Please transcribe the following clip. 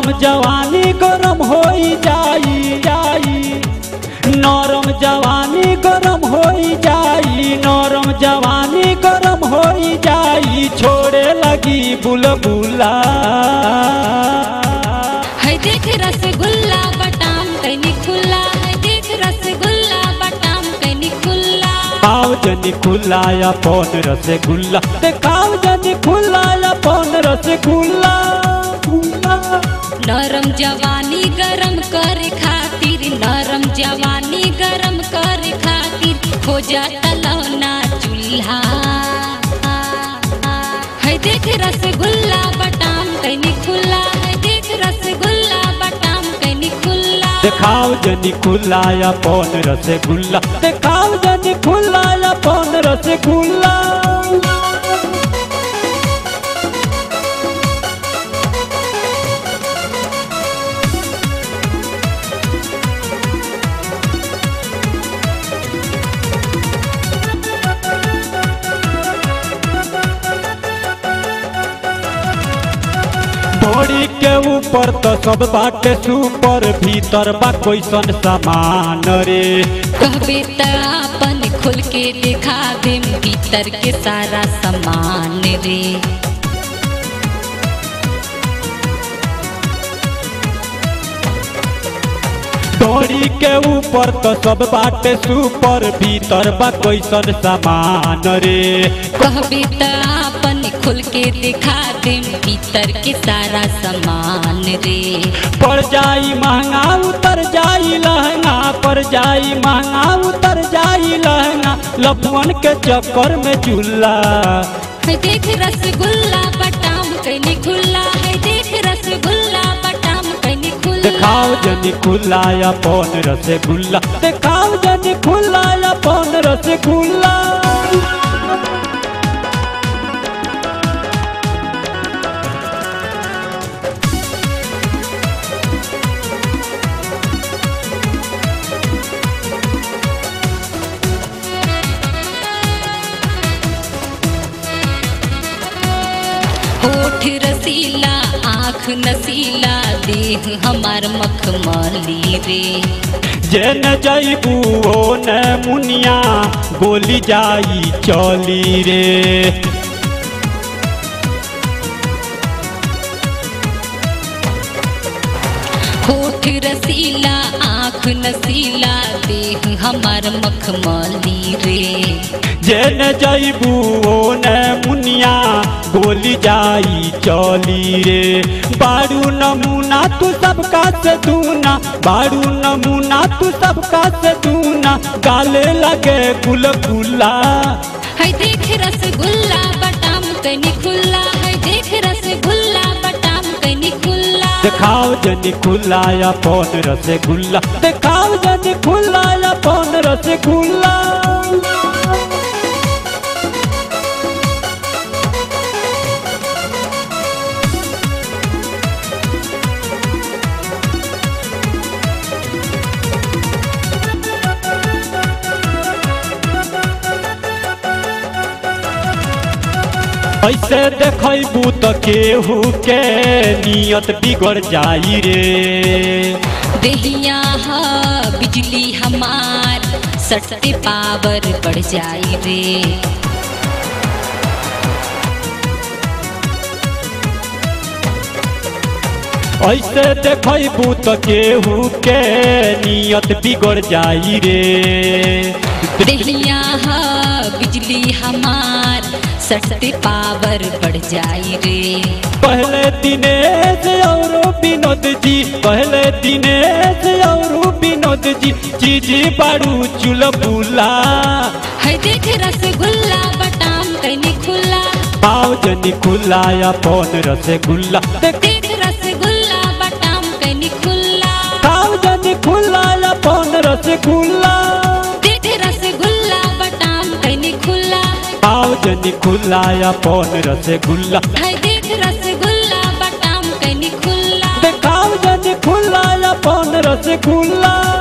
नरम जवानी गरम होई जाई जाई नरम जवानी गरम होई जाई नरम जवानी गरम होई जाई छोड़े लगी बुलबुला है देख रसगुल्ला बटाम कैनी खुला है देख रसगुल्ला बटाम कैनी खुला खाओ जनी खुला अपन रसगुल्ला देखाओ जनी खुला अपन रसगुल्ला नरम जवानी गरम कर खातिर नरम जवानी गरम कर खातिर खोजा तलौना चूल्हा है देख रसगुल्ला बटाम कैनी खुला है देख रसगुल्ला बटाम कैनी खुला देखाओ जनी खुला अपन रसगुल्ला देखाओ जनी खुला अपन रसगुल्ला बॉडी के ऊपर तो सब बाटे सुपर भीतर बा कैसन सामान रे कहबे त अपन खोल के दिखा देम भीतर के सारा सामान रे बॉडी के ऊपर तो सब बाटे सुपर भीतर बा कैसन सामान रे कहबे त अपन खोल के दिखा देम भीतर के सारा सामान रे पड़ जाई महंगा उतर जाई लहंगा पड़ जाई महंगा उतर जाई लहंगा लफवन के चक्कर में चूल्हा है देख रसगुल्ला बटाम कैनी खुला है देख रसगुल्ला बटाम कैनी खुला देखाओ जनी खुला अपन रसगुल्ला देखाओ जनी खुला अपन रसगुल्ला होठ रसीला आँख नसीला देह हमार मखमली रे जेन जैबू ओ न मुनिया गोली जाई चली रे होठ रसीला आँख नसीला देह हमार मखमली रे जेन जैबू ओ न मुनिया गोली जाई चली रे बारू नमूना तू सबका से दूना बारू नमूना तू सबका से दूना गाले लगे गुलगुला है देख रसगुल्ला बटाम कैनी खुला है देख रसगुल्ला बटाम कैनी खुला देखाओ जनी खुला अपन रसगुल्ला देखाओ जनी खुला अपन रसगुल्ला ऐसे देखबू तो केहू के नियत बिगड़ जाई रे देहिया हा बिजली हमार सटते पावर बढ़ जाई रे ऐसे देखबू तो केहू के नियत बिगड़ जाई रे देहिया हा बिजली हमार सटते पावर बढ़ जाई रे पहले दिनेश और विनोद जी पहले दिनेश और विनोद जी चीजी बारू चुलबुला है देख रसगुल्ला बटाम कैनी खुला पाव जनी खुला अपन रसगुल्ला देख देख रसगुल्ला बटाम कैनी खुला पाव जनी खुला अपन रसगुल्ला देख रसगुल्ला बटाम कैनी खुला पाव जनी खुला अपन रसगुल्ला है देख रसगुल्ला बटाम कैनी खुला देखाव जनी खुला अपन रसगुल्ला